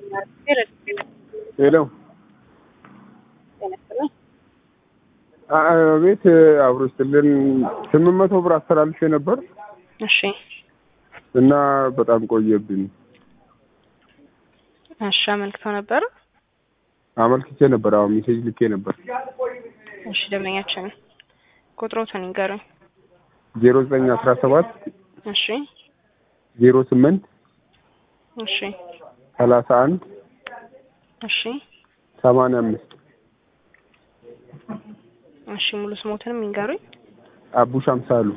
ሄሎ ቤት አብሮ ስትልን ስምንት መቶ ብር አስተላልፌ ነበር እሺ እና በጣም ቆየብኝ። እሺ አመልክተው ነበር። አመልክቼ ነበር። አሁን ሜሴጅ ልኬ ነበር። እሺ ደንበኛችን ቁጥሮትን ይንገሩኝ። ዜሮ ዘጠኝ አስራ ሰባት እሺ ዜሮ ስምንት እሺ ሰላሳ አንድ እሺ ሰማንያ አምስት እሺ ሙሉ ስሞትንም ይንገሩኝ። አቡሽ አምሳሉ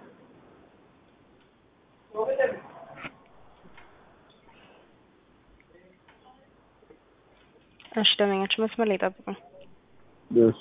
እሺ ደንበኛችን መስመር ላይ ጠብቁኝ። እሺ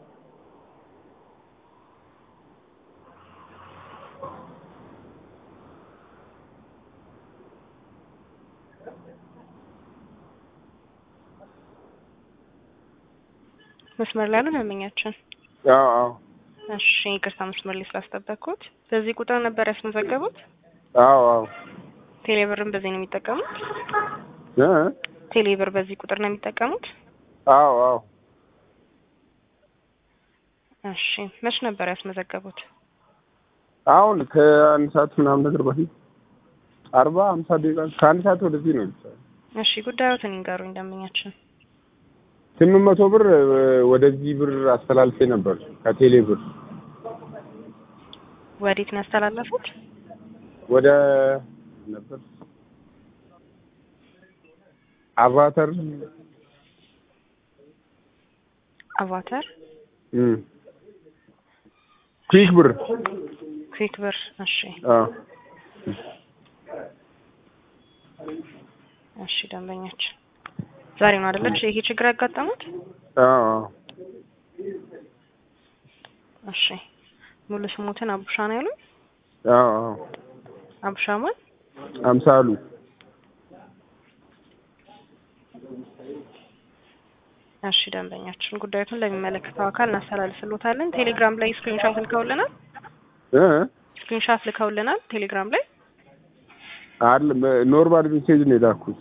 መስመር ላይ ያሉ ደንበኛችን አዎ አዎ እሺ ይቅርታ መስመር ላይ ስላስጠበቅኩት። በዚህ ቁጥር ነበር ያስመዘገቡት? አዎ አዎ ቴሌብርን በዚህ ነው የሚጠቀሙት? እ ቴሌብር በዚህ ቁጥር ነው የሚጠቀሙት? አዎ አዎ እሺ መች ነበር ያስመዘገቡት? አሁን ከአንድ ሰዓት ምናምን ነገር በፊት አርባ ሀምሳ ደቂቃ ከአንድ ሰዓት ወደዚህ ነው ይቻላል። እሺ ጉዳዮትን ይንገሩኝ ደንበኛችን። ስምንት መቶ ብር ወደዚህ ብር አስተላልፌ ነበር ከቴሌ ብር ወዴት ነው ያስተላለፉት? ወደ ነበር አቫተር አቫተር እም ኩዊክ ብር ኩዊክ ብር። እሺ አዎ እሺ ደንበኛችን ዛሬ ነው አይደለች ይሄ ችግር ያጋጠሙት? አዎ አዎ እሺ ሙሉ ስሞትን አቡሻ ነው ያሉኝ? አዎ አዎ አቡሻ ማን? አምሳሉ እሺ ደንበኛችን ጉዳዩን ለሚመለከተው አካል እናስተላልፍሎታለን። ቴሌግራም ላይ ስክሪንሾት ልከውልናል። እ ስክሪንሾት ልከውልናል ቴሌግራም ላይ አይደለም ኖርማል ሜሴጅ ነው የላኩት።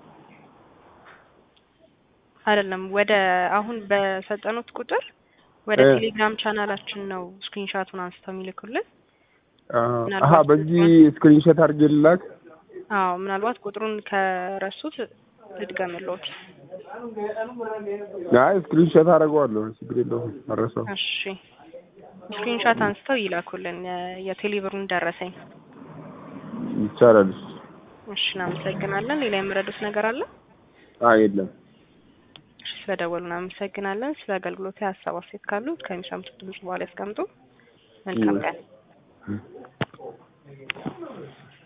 አይደለም ወደ አሁን በሰጠኑት ቁጥር ወደ እ ቴሌግራም ቻናላችን ነው ስክሪንሾቱን አንስተው የሚልኩልን። አሀ በዚህ ስክሪንሾት አድርጌ ልላክ። አዎ ምናልባት ቁጥሩን ከረሱት ልድገምልዎት። አይ ስክሪንሾት አደርገዋለሁ ችግር የለውም አልረሳውም። እሺ ስክሪንሾት አንስተው ይላኩልን የ- የቴሌብሩን ደረሰኝ። ይቻላል። እሺ እናመሰግናለን። ሌላ የምረዱት ነገር አለ? አይ የለም። እሺ ስለደወሉ እናመሰግናለን። ስለ አገልግሎት ሀሳብ አስተያየት ካሉ ከሚሰሙት ድምጽ በኋላ ያስቀምጡ። መልካም ቀን።